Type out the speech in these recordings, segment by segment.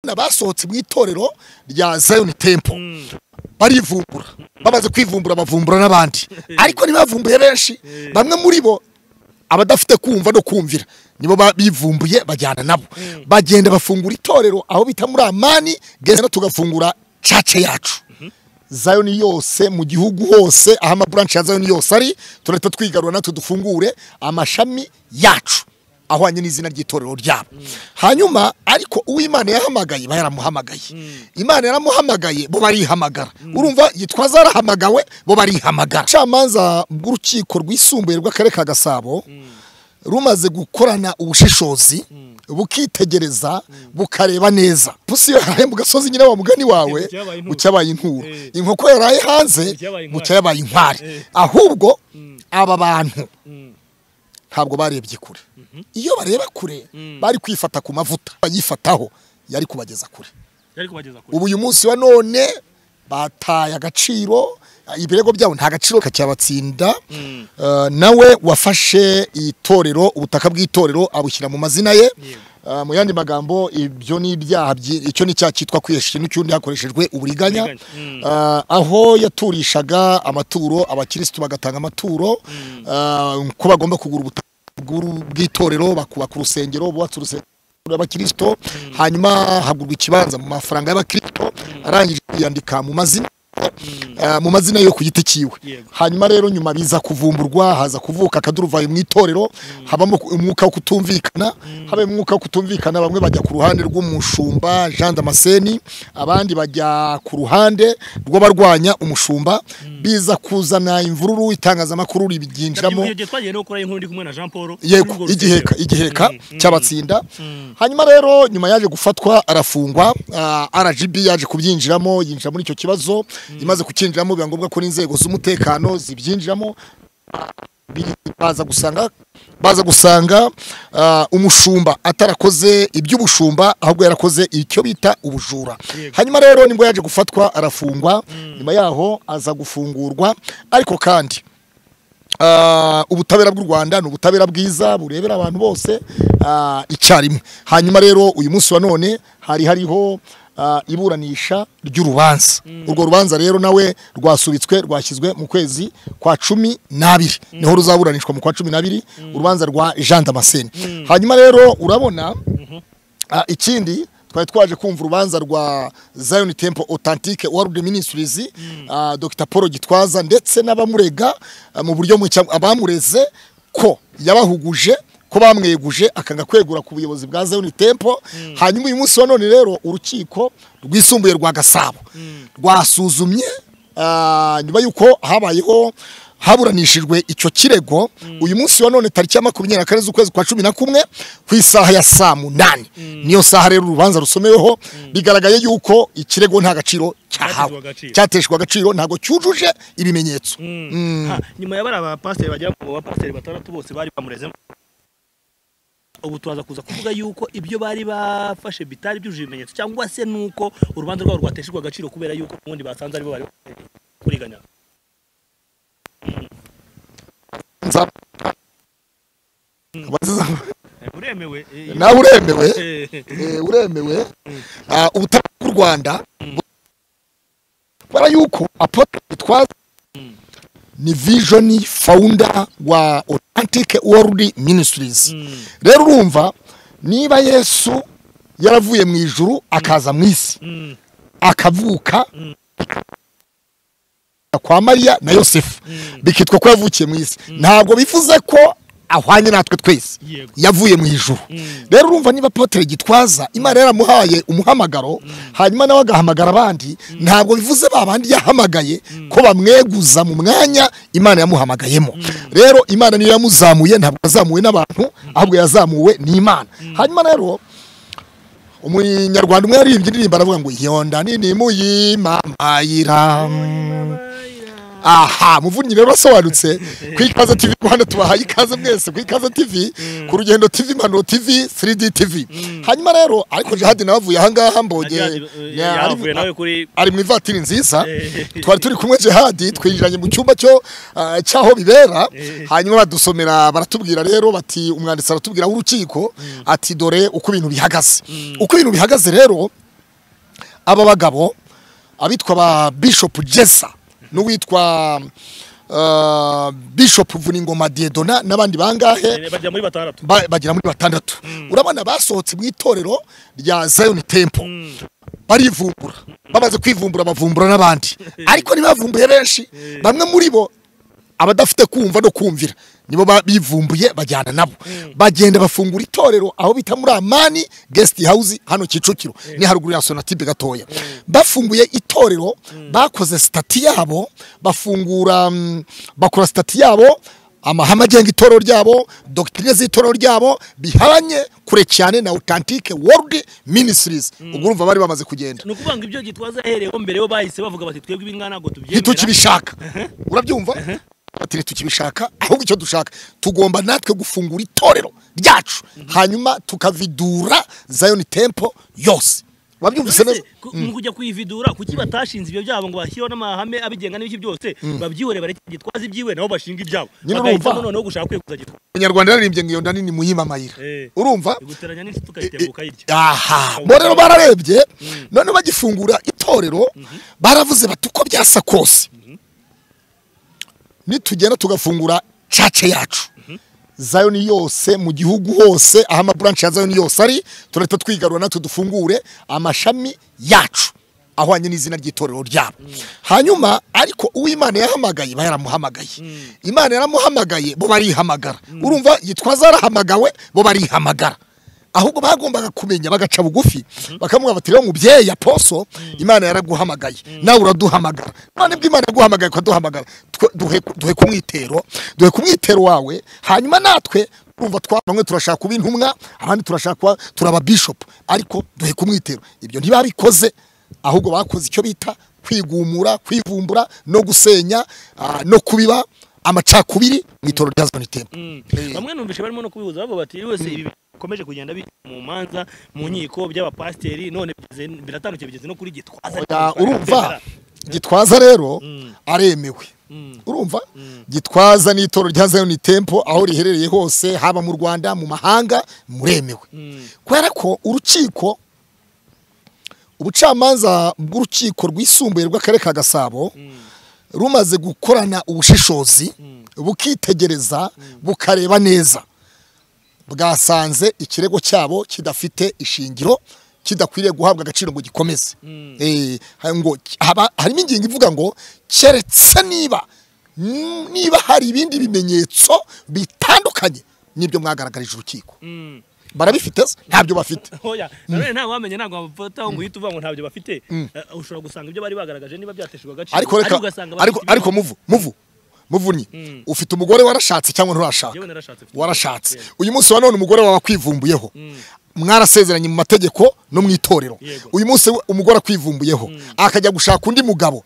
amatsinda basohotse mu itorero rya zayoni tempo barivumbura bamaze kwivumbura bavumbura n'abandi ariko ntibavumbure benshi bamwe muri bo abadafite kumva no kumvira nibo bivumbuye bajyana nabo bagenda bafungura itorero aho bita muri amani genda tugafungura cace yacu zayoni yose mu gihugu hose aho amaburanshi ya zayoni yose ari turahita twigarura natwe dufungure amashami yacu ahwanye n'izina ry'itorero ryabo hanyuma ariko uwo imana yahamagaye iba yaramuhamagaye imana yaramuhamagaye bo barihamagara urumva yitwaza yarahamagawe bo barihamagara ubucamanza bw'urukiko rwisumbuye rw'akarere ka gasabo rumaze gukorana ubushishozi bukitegereza bukareba neza pusi iyo yaraye mu gasozi nyine wa mugani wawe Bucyabaye inturo. bucyabaye inkuru inkoko yaraye hanze Bucyabaye inkware. bucyabaye inkware Eh. ahubwo aba bantu ntabwo barebye kure iyo bareba kure bari kwifata ku mavuta bayifataho yari kubageza kure yari kubageza kuri ubu uyu munsi wa none bataye agaciro ibirego byabo nta gaciro kakyabatsinda Eh, nawe wafashe itorero ubutaka bw'itorero abushyira mu mazina ye Eh, mu yandi magambo ibyo ni ibyaha byi- icyo ni icyaha cyitwa kwihesha n'icyundi hakoreshejwe uburiganya Uburiganya. Eh, aho yaturishaga amaturo abakirisitu bagatanga amaturo eh, ko bagomba kugura ubutaka bw'uru- bw'itorero bakubaka urusengero bubatse urusengero abakristo hanyuma hagurwa ikibanza mu mafaranga y'abakristo arangije kwiyandika mu mazina eh, mu mazina yo ku giti cyiwe Yego. hanyuma rero nyuma biza kuvumburwa haza kuvuka akaduruvayo mu itorero habamo umwuka wo kutumvikana haba umwuka wo kutumvikana bamwe bajya ku ruhande rw'umushumba Jean Damascene abandi bajya ku ruhande rw'abarwanya umushumba biza kuzana imvururu itangazamakuru ribyinjiramo igihe twagiye no gukora inkuru ndi kumwe na Jean Paul kuri urwo yego rusengero. igiheka igiheka Mm, mm. cyabatsinda hanyuma rero nyuma yaje gufatwa arafungwa ah, RGB yaje kubyinjiramo yinjira muri icyo kibazo imaze kucyinjiramo biba ngombwa ko n'inzego z'umutekano zibyinjiramo bi- baza gusanga baza gusanga ah, umushumba atarakoze iby'ubushumba ahubwo yarakoze icyo bita ubujura Yego. hanyuma rero nibwo yaje gufatwa arafungwa nyuma yaho aza gufungurwa ariko kandi Ah, ubutabera bw'u rwanda ni ubutabera bwiza burebera abantu bose ah, icyarimwe hanyuma rero uyu munsi wa none hari hariho ah, iburanisha ry'urubanza urwo rubanza rero nawe rwasubitswe rwashyizwe mu kwezi kwa cumi n'abiri niho ruzaburanishwa mu kwa cumi n'abiri urubanza rwa jean damascene hanyuma rero urabona Ah, ikindi twari twaje kumva urubanza rwa Zion Temple Authentique World Ministries ah, Dr Paul Gitwaza ndetse n'abamurega ah, mu buryo mu cya- abamureze ko yabahuguje ko bamweguje akanga kwegura ku buyobozi bwa Zion Temple hanyuma uyu munsi wa none rero urukiko rwisumbuye rwa Gasabo rwasuzumye ah, nyuma y'uko habayeho haburanishijwe icyo kirego uyu munsi wa none tariki ya makumyabiri na kane z'ukwezi kwa cumi na kumwe ku isaha ya saa munani niyo saha rero urubanza rusomeweho bigaragaye yuko ikirego nta gaciro cyahawe Cyateshejwe agaciro. cyateshejwe agaciro ntabwo cyujuje ibimenyetso Ha, nyuma ya bariya bapasiteri bagera mu bapasiteri batandatu bose bari bamurezemo ubu turaza kuza kuvuga yuko ibyo bari bafashe bitari byujuje ibimenyetso cyangwa se nuko urubanza rwabo rwateshejwe agaciro kubera yuko ubundi basanze aribo bari kuriganya Nza- Abaziza- uremewe eh, nawe uremewe eh, Eh, uremewe Ah, ubutaka bw'u rwanda bara yuko apotre gitwaza ni vision founder wa authentic world ministries rero urumva niba yesu yaravuye mu ijuru akaza mu isi mm, akavuka kwa mariya na yosefu bikitwa ko yavukiye mu isi ntabwo bivuze ko ahwanye natwe twese Yego. yavuye mu ijuru rero urumva niba apotre gitwaza imana yaramuhaye umuhamagaro hanyuma nawe agahamagara abandi ntabwo bivuze ba bandi yahamagaye ko bamweguza mu mwanya imana yamuhamagayemo rero imana niyo yamuzamuye ntabwo yazamuwe n'abantu ahubwo yazamuwe n'imana hanyuma rero umunyarwanda umwe yaririmbye indirimbo aravuga ngo yonda nini muyimamayira aha muvunyi rero asobanutse ku ikaze tv rwanda tubahaye ikaze mwese ku ikaze tv ku rugendo tv impanuro tv 3d tv hanyuma rero ariko jihadi nawe avuye ahangaha mbonye ya- ari- yavuye nawe kuri ari mu ivatiri nziza Eh. twari turi kumwe jihadi twinjiranye mu cyumba cyo ah, cy'aho bibera Eh. hanyuma badusomera baratubwira rero bati umwanditsi aratubwira w'urukiko ati dore uko ibintu bihagaze uko ibintu bihagaze rero aba bagabo abitwa ba bishop jesa n'uwitwa ah, bishop vuningoma diedona n'abandi bangahe Eh, bajya muri batandatu ba- bagera muri batandatu urabona basohotse mu itorero rya zion temple barivumbura bamaze kwivumbura bavumbura n'abandi ariko ntibavumbuye benshi bamwe muri bo abadafite kumva no kumvira nibo ba- bivumbuye bajyana nabo bagenda bafungura itorero aho bita muri amani guest house hano kicukiro ni haruguru ya sonatibe gatoya bafunguye itorero bakoze sitati yabo bafungura mm, bakora sitati yabo amahame agenga itorero ryabo dogitine z'itorero ryabo bihanye kure cyane na authentique world ministries ubwo urumva bari bamaze kugenda ni ukuvuga ngo ibyo gitwaza ahereyeho mbere yo bahise bavuga bati twebwe ibi ngana ntabwo tubyemera ntitukibishaka urabyumva bati ntitukibishaka ahubwo icyo dushaka tugomba natwe gufungura itorero ryacu hanyuma tukavidura zayoni tempo yose wabyumvise neza Mbese, ku- mu kujya kuyividura kuki batashinze ibyo byabo ngo bashyireho n'amahame abigengana n'ibiki byose babyihore bareke gitwaza ibyiwe nabo bashinga ibyabo Nyine urumva. bagahitamo noneho gushaka kwikuza gitwaza umunyarwanda yararimbye ngo iyo nda nini muyibe amayira Eh. urumva guteranya n'inshuti ukayitema ukayirya aha bo rero bararebye none bagifungura itorero baravuze bati uko byasa kose nitugenda tugafungura cace yacu zayoni yose mu gihugu hose aho amaburanshi ya zayoni yose ari turahita twigarura natwe dufungure amashami yacu ahwanye n'izina ry'itorero ryabo hanyuma ariko uwo imana yahamagaye iba yaramuhamagaye imana yaramuhamagaye bo barihamagara urumva yitwaza yarahamagawe bo barihamagara ahubwo bagombaga kumenya bagaca bugufi bakamubwira bati rero mubyeyi aposo imana yaraguhamagaye nawe uraduhamagara none bwo imana yaguhamagaye ukaduhamagara twe- duhe duhe ku mwitero duhe ku mwitero wawe hanyuma natwe urumva twa bamwe turashaka kuba intumwa abandi turashaka kuba turaba bishop ariko duhe ku mwitero ibyo ntibabikoze ahubwo bakoze icyo bita kwigumura kwivumbura no gusenya ah, no kubiba amacakubiri mu itorero rya zone tempo bamwe numvishe barimo no kubihuza bavuga bati "Iyo wese ibi bikomeje kugenda bi mu manza mu nkiko by'abapasiteri none bigeze- biratandukanye bigeze no kuri gitwaza Oya, urumva gitwaza rero aremewe urumva gitwaza n'itoro rya Zion Temple aho riherereye hose haba mu Rwanda mu mahanga muremewe kubera ko urukiko ubucamanza bw'urukiko rwisumbuye rw'akarere ka Gasabo rumaze gukorana ubushishozi bukitegereza bukareba neza bwasanze ikirego cyabo kidafite ishingiro kidakwiriye guhabwa agaciro ngo gikomeze Eh, ha- ngo ki- haba- harimo ingingo ivuga ngo keretse niba n- niba hari ibindi bimenyetso bitandukanye n'ibyo mwagaragarije urukiko barabifite se? ntabyo bafite hoya nanone nta wamenye ntabwo wabafataho ngo uhite uvuga ngo ntabyo bafite Eh, ushobora gusanga ibyo bari bagaragaje niba byateshejwe agaciro ariko reka ugasanga bafite ariko ibindi- ariko muvu muvu muvunyi ufite umugore warashatse cyangwa nturashaka Yewe narashatse mfite- warashatse uyu munsi wa none umugore wawe akwivumbuyeho mwarasezeranye mu mategeko no mu itorero Yego. uyu munsi we- umugore akwivumbuyeho akajya gushaka undi mugabo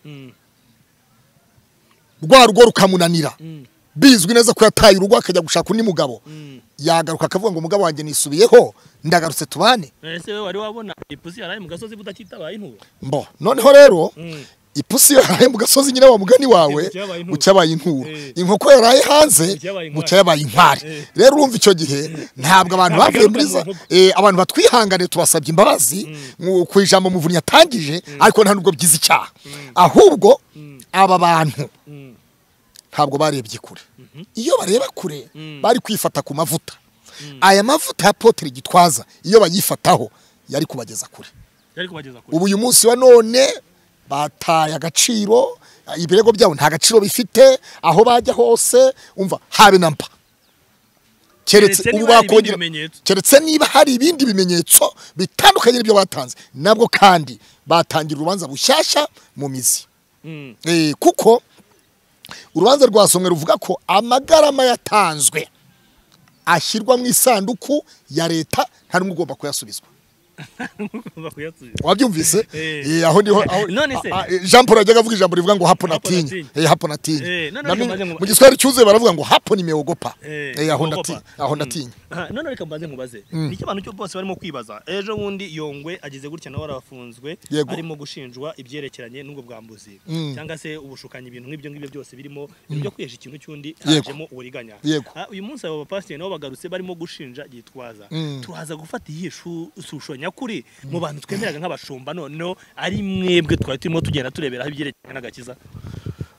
rwa rugo rukamunanira bizwi neza ko yataye urugo akajya gushaka undi mugabo yagaruka akavuga ngo umugabo wanjye nisubiyeho ndagarutse tubane ese wowe wari wabona ipusi yaraye mu gasozi butakitabaye intuba mbo noneho rero ipusi yaraye mu gasozi nyine wa mugani wawe Bucya yabaye intura. bucyabaye intura Eh. inkoko yaraye hanze Bucya yabaye inkware. bucya yabaye inkware Eh. rero urumva icyo gihe ntabwo abantu Ntabwo bavuye muri igaruka za mu nkoko. eh, abantu batwihangane tubasabye imbabazi mu- ku ijambo muvunyi yatangije ariko nta nubwo byiza icyaha ahubwo aba bantu ntabwo barebye kure iyo bareba kure bari kwifata ku mavuta aya mavuta ya potere gitwaza iyo bayifataho yari kubageza kure yari kubageza kure ubu uyu munsi wa none bataye agaciro ibirego byabo nta gaciro bifite aho bajya hose umva habe na mpa keretse Keretse ubu niba hari ibindi bakongera bimenyetso. keretse niba hari ibindi bimenyetso bitandukanye n'ibyo batanze nabwo kandi batangira urubanza bushyashya mu mizi Mm. Eh, kuko urubanza rwasomwe ruvuga ko amagarama yatanzwe ashyirwa mu isanduku ya leta nta n'umwe ugomba kuyasubizwa Bakuyasubiza. wabyumvise Eh. Eh, aho ndiho aho- None se? a- a- Jean Paul yajyaga avuga ijambo rivuga ngo hapo Hapo natinye natinye. Eh, hapo natinye Eh, none Na mi- reka mbanze nkuba- mu giswahili cyuzuye baravuga ngo hapo nimeogopa Eh, Eh, aho nimeogopa. natinye aho natinye Aha, none reka mbanze nkubaze nicyo abantu cyo bose barimo kwibaza ejo bundi yongwe agize gutya nawe arafunzwe Yego. arimo gushinjwa ibyerekeranye n'ubwo bwambuzi cyangwa se ubushukanyi ibintu nk'ibyo ngibyo byose birimo ibyo kwihesha ikintu cy'undi Yego. hajemo uburiganya Yego. Ah, uyu munsi abo bapasiteri nabo bagarutse barimo gushinja gitwaza turaza gufata iyihe shu- shusho nyakuri mu bantu twemeraga nk'abashumba noneho ari mwebwe twari turimo tugenda tureberaho ibyerekeranye n'agakiza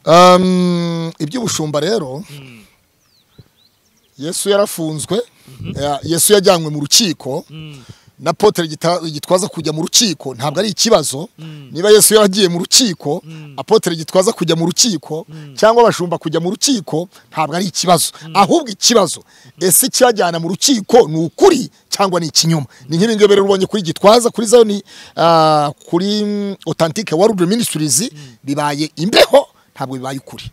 Um, iby'ubushumba rero yesu yarafunzwe Ya- yesu yajyanywe mu rukiko na potere gita- gitwaza kujya mu rukiko ntabwo ari ikibazo niba yesu yaragiye mu rukiko apotere gitwaza kujya mu rukiko cyangwa abashumba kujya mu rukiko ntabwo ari ikibazo ahubwo ikibazo ese icyajyana mu rukiko ni ukuri cyangwa ni ikinyoma ni nk'ibi ngibi rero ubonye kuri gitwaza kuri zayoni ah, kuri mm, authentic world ministries bibaye imbeho ntabwo bibaye ukuri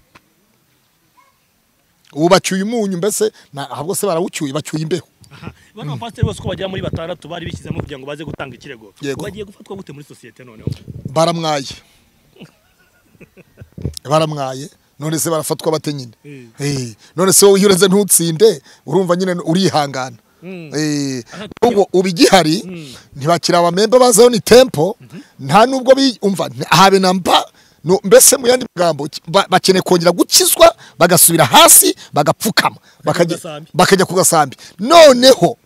ubu bacyuye umunyu mbese na- ahubwo se barawucyuye bacyuye imbeho aha bano bapasiteri bose uko bagera muri batandatu bari bishyizemo kugira ngo baze gutanga ikirego Yego. bagiye gufatwa gute muri sosiyete noneho baramwaye baramwaye none se barafatwa bate nyine Mm. Eh, none se wowe iyo ureze ntutsinde urumva nyine urihangana Mm. Eh, ubwo uba igihari ntibakiri abamemba bazaho ni tempo nta nubwo biyumva habe na mba No, mbese mu yandi magambo ki- ba- bakeneye kongera gukizwa bagasubira hasi bagapfukama bakajya gasambi. bakajya ku gasambi noneho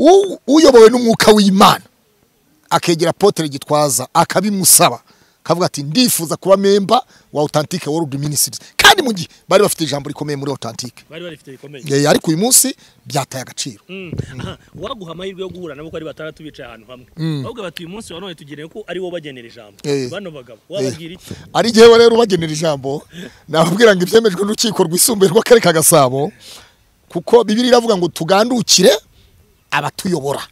u- uyobowe n'umwuka w'imana akegera apotere gitwaza akabimusaba akavuga ati ndifuza kuba memba wa authentique world ministries kandi mu gihe bari bafite ijambo rikomeye muri authentique bari barifite bikomeye Eh, ariko uyu munsi byataye agaciro Mm. Aha, waguha amahirwe yo guhura nabo ko ari batandatu bicaye ahantu hamwe ahubwo bati uyu munsi wa none tugeneye ko ari wo bagenera ijambo Eh. bano bagabo wababwira iki ari igihe we rero ubagenera ijambo nababwira ngo ibyemejwe n'urukiko rwisumbuye rw'akarere ka gasabo kuko bibiri iravuga ngo tugandukire abatuyobora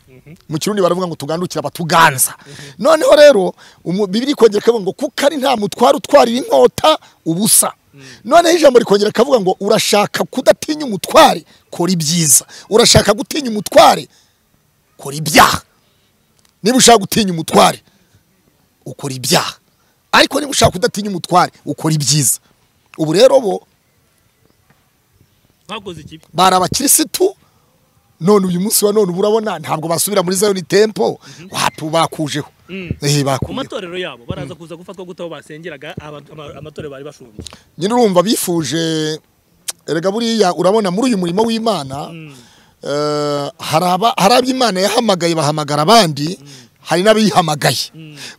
mu kirundi baravuga ngo tugandukire abatuganza noneho rero umu- bibiri ikongera ikavuga ngo kuko ari nta mutwaro utwarira inkota ubusa noneho ijambo rikongera rikavuga ngo urashaka kudatinya umutware kora ibyiza urashaka gutinya umutware kora ibyaha niba ushaka gutinya umutware ukora ibyaha ariko niba ushaka kudatinya umutware ukora ibyiza ubu rero bo bakoze ikibi bari abakirisitu none uyu munsi wa none uba urabona ntabwo basubira muri zayoni tempo watu bakujeho Eh, ku bakujeho matorero yabo baraza kuza gufatwa gute aho basengeraga aba- ama- amatorero bari bashumbye nyine urumva bifuje erega buriya urabona muri uyu murimo w'imana eh, hari aba- hari abo imana yahamagaye bahamagara abandi hari n'abihamagaye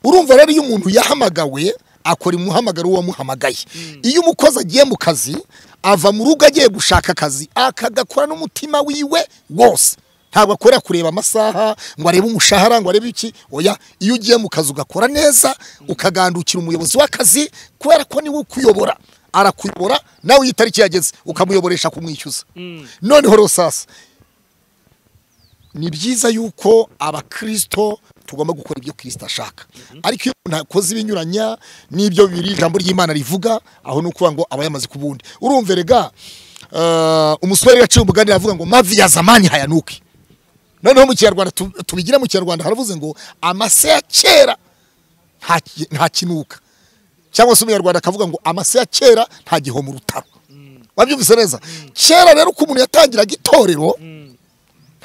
urumva rero iyo umuntu yahamagawe akora umuhamagaro w'uwamuhamagaye iyo umukozi agiye mu kazi ava mu rugo agiye gushaka akazi akagakora n'umutima wiwe wose ntabwo akorera kureba amasaha ngo arebe umushahara ngo arebe iki oya iyo ugiye mu kazi ugakora neza ukagandukira umuyobozi w'akazi kubera ko niwe ukuyobora arakuyobora nawe iyo itariki yageze ukamuyoboresha kumwishyuza noneho rero sasa ni byiza yuko abakristo tugomba gukora ibyo kristo ashaka ariko iyo umuntu akoze ibinyuranya n'ibyo biri ijambo ry'imana rivuga aho ni ukuvuga ngo aba yamaze ku bundi urumva erega eh, umusore rero aciye umugani aravuga ngo mavi ya zamani hayanuke noneho mu kinyarwanda tu- tubigire mu kinyarwanda haravuze ngo amase ya kera nta- ntakinuka cyangwa se umunyarwanda akavuga ngo amase ya kera nta gihoma urutaro wabyumvise neza kera rero uko umuntu yatangiraga itorero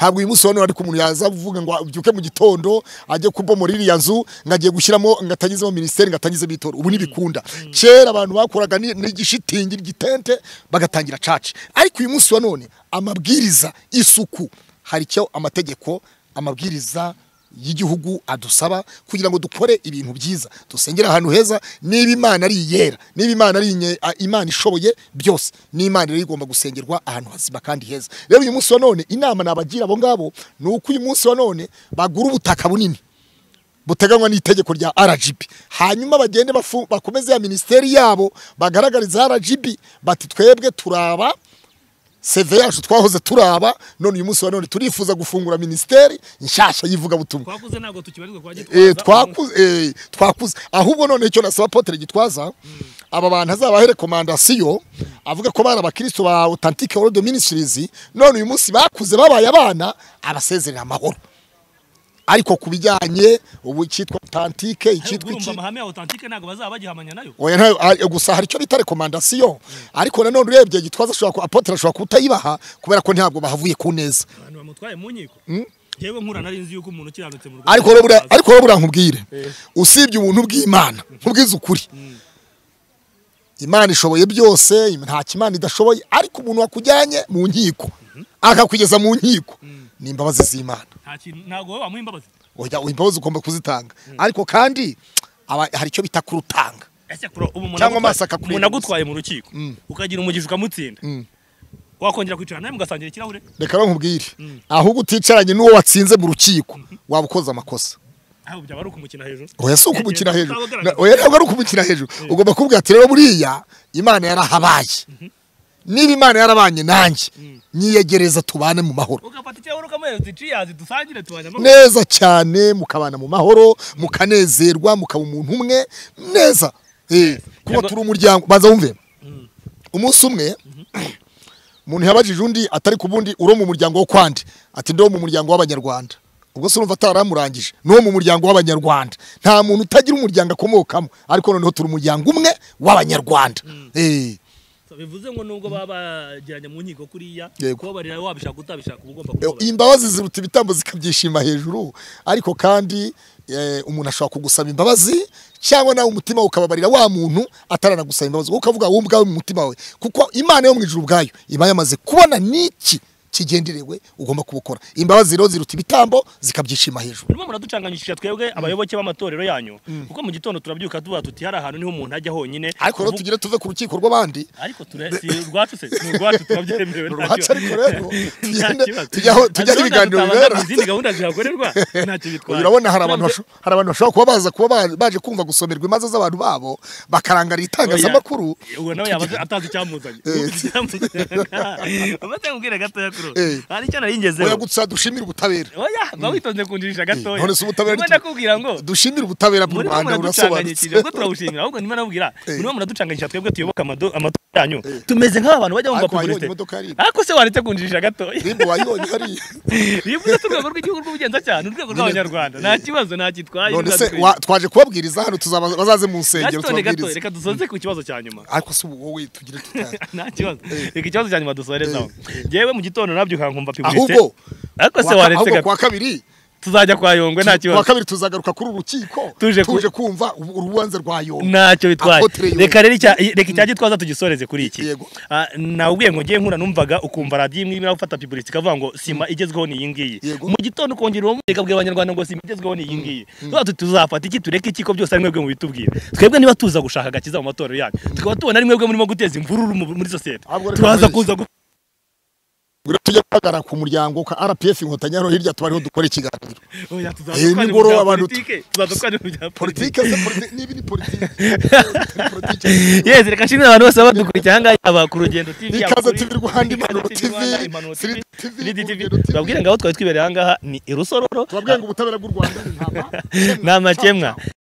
ntabwo uyu munsi wa none ariko umuntu yaza kuvuga ngo abyuke mu gitondo ajye kubomora iriya nzu ngo agiye gushyiramo ngo atangizemo minisiteri ngo atangizemo itora ubu ntibikunda kera abantu bakoraga ni- n'igishitingi n'igitente bagatangira caci ariko uyu munsi wa none amabwiriza isuku hari icyo amategeko amabwiriza y'igihugu adusaba kugira ngo dukore ibintu byiza dusengere ahantu heza niba imana ari iyera niba imana ari inye- a- imana ishoboye byose n'imana rero igomba gusengerwa ahantu hazima kandi heza rero uyu munsi wa none inama nabagira abo ngabo ni uko uyu munsi wa none bagura ubutaka bunini buteganywa n'itegeko rya RGB hanyuma bagende bafu- bakomeze ya minisiteri yabo bagaragariza RGB bati twebwe turaba seve yacu twahoze turaba none uyu munsi wa none turifuza gufungura minisiteri nshyashya y'ivugabutumwa twakuze ntabwo tukibarizwa kwa Eh, gitwaza twakuze eh, twakuze ahubwo none icyo nasaba Apotre Gitwaza aba bantu azabahe rekomandasiyo avuga ko bari abakristo ba Authentic World Ministries none uyu munsi bakuze babaye abana abasezerera amahoro ariko ku bijyanye ubu icyitwa Authentic icyitwa urumva iki amahame ya authentique ntabwo bazaba bagihamanya nayo oya ntayo a- gusa hari icyo bita rekomandasiyo ariko nanone urebye Gitwaza ashobora ku- Apotre ashobora kutayibaha kubera ko ntabwo bahavuye ku neza abantu bamutwaye mu nkiko yewe nkura nari nzi yuko umuntu ukiranutse mu Rwanda ariko rero buriya- azaza. ariko rero buriya nkubwire usibye ubuntu bw'imana nkubwize ukuri imana ishoboye byose nta kimana idashoboye ariko umuntu wakujyanye mu nkiko akakugeza mu nkiko ni imbabazi z'imana nta kintu ntabwo wowe wamuha imbabazi oya imbabazi ugomba kuzitanga ariko kandi aba- hari icyo bita kurutanga ese kuro ubu umuntu Cyangwa agutwaye- amasaka kuri umuntu iyi minsi. agutwaye mu rukiko ukagira umugisha ukamutsinda Mm. wakongera kwicara nawe mugasangira ikirahure reka bankubwire ahubwo uticaranye n'uwo watsinze mu rukiko waba ukoze amakosa aho byaba ari ukumukina hejuru oya si ukumukina Yagiye- hejuru utabagaragaza. oya ntabwo ari ukumukina hejuru ugomba kuvuga ati rero buriya imana yarahabaye niba imana yarabanye nanjye nyiyegereza tubane mu mahoro ugafata ikirahure ukamuhereza iciyazi dusangire tubanye amahoro neza cyane mukabana mu mahoro mukanezerwa mukaba umuntu umwe neza Eh, kuko Yego. turi umuryango baza wumve umunsi umwe umuntu yabajije undi atari ku bundi uro mu muryango wo kwandi ati ndi wo mu muryango w'abanyarwanda ubwo se urumva ataramurangije ni wo mu muryango w'abanyarwanda nta muntu utagira umuryango akomokamo ariko noneho turi umuryango umwe w'abanyarwanda Eh, So, bivuze ngo nubwo baba bagiranye mu nkiko kuriya Yego. kubabarira wabishaka utabishaka uba ugomba eh, kubabarira imbabazi ziruta ibitambo zikabyishima hejuru ariko kandi eh, umuntu ashobora kugusaba imbabazi cyangwa nawe umutima ukababarira wa muntu ataranagusaba imbabazi wowe ukavuga wowe ubwawe mu mutima wawe kuko imana yo mu ijuru ubwayo iba yamaze kubona n'iki kigenderewe ugomba kubukora imbabazi rero ziruta ibitambo zikabyishima hejuru urimo muraducanganyisha twebwe abayoboke b'amatorero yanyu kuko mu gitondo turabyuka tuvuga tuti hari ahantu niho umuntu ajya honyine ariko rero Kuvuga- tugire tuve ku rukiko rw'abandi ariko ture- si urwacu se ni urwacu turabyemerewe nta uruhaca ariko kibazo. rero tugende Nta kibazo. tujyaho tujyaho Ariko ibiganiro tutabangamira bibera izindi gahunda zihakorerwa ntacyo bitwaye urabona hari abantu basho- hari abantu bashobora kuba baza kuba ba- baje kumva gusomerwa imanza z'abantu babo bakarangarira itangazamakuru uwo nawe yabaze atazi icyamuzanye umaze kubwira gatoya kuro Eh. hari icyo nari ngezeho oya gusa dushimire ubutabera oya ba witonze kundirisha gatoya none se ubutabera Ubwo ni iki? ndakubwira ngo dushimire ubutabera bw'u muri bo rwanda burasobanutse muraducanganyikije ubwo turabushingira ahubwo ndimo nabubwira Eh. muri bo muraducanganyikije twebwe tuyoboka amado- amatora yanyu tumeze nk'abantu bajya bumva ariko wayibonye publicite imodoka yariye ariko se waretse kundirisha gatoya rimwe wayibonye hariya rivuze ko urwego rw'igihugu rw'ubugenzacyaha ni urwego rw'abanyarwanda nta kibazo nta kitwaye none se bizadukwiye. wa- twaje kubabwiriza hano tuzaba- bazaze mu nsengero Gatoya, gatoya, tubabwirize reka dusoze ku kibazo cya nyuma ariko si ubu wowe tugire tutari nta kibazo reka ikibazo cya nyuma dusorezaho yewe mu gitondo nabyuka nkumva publicite Ahubwo- ariko se Kuwa- waretse ahubwo gato kuwa kabiri tuzajya kwa yongwe nta kuwa kibazo kabiri tuzagaruka kuri uru rukiko Tuje ku- tuje kumva ubu- urubanza rwa yombi ntacyo bitwaye Apotre Yonge. reka rero icya- reka icya gitwaza tugisoreze kuri iki Yego. Ah, nawubwiye ngo ngiye nkura numvaga ukumva radiyo imwe irimo gufata publicite ikavuga ngo sima igezweho ni iyi ngiyi Yego. mu gitondo ukongera uwo mureka abwira abanyarwanda ngo sima igezweho ni iyi ngiyi tuba tuti tuzafata iki tureke iki ko byose ari mwebwe mubitubwira twebwe niba tuza gushaka agakiza mu matorero yanyu tukaba tubona ari mwebwe murimo guteza imvururu mu- muri sosiyete Ahubwo reka turaza mureke. kuza gu- Buri lwe tujya guhagarara ku muryango ka rpf inkotanyi hano hirya tuba ariho dukora ikiganiro Oya, tuzaza Eh, twajya mu nimugoroba bya abantu- politike, tuzaza twajya mu bya politike politike. se politike niba ni politike Ni politike. yes reka nshimire abantu bose baba badukurikiye ahangaha yaba ku rugendo tv yaba Ikaze kuri- TV Rwanda, Impanuro Ikaze TV Rwanda, TV, Impanuro Siri TV, TV, Siri TV. Urugendo TV. tubabwire ngaho twari twibereye ahangaha ni irusororo tubabwiye ngo ubutabera bw'u rwanda ni ntama nta makemwa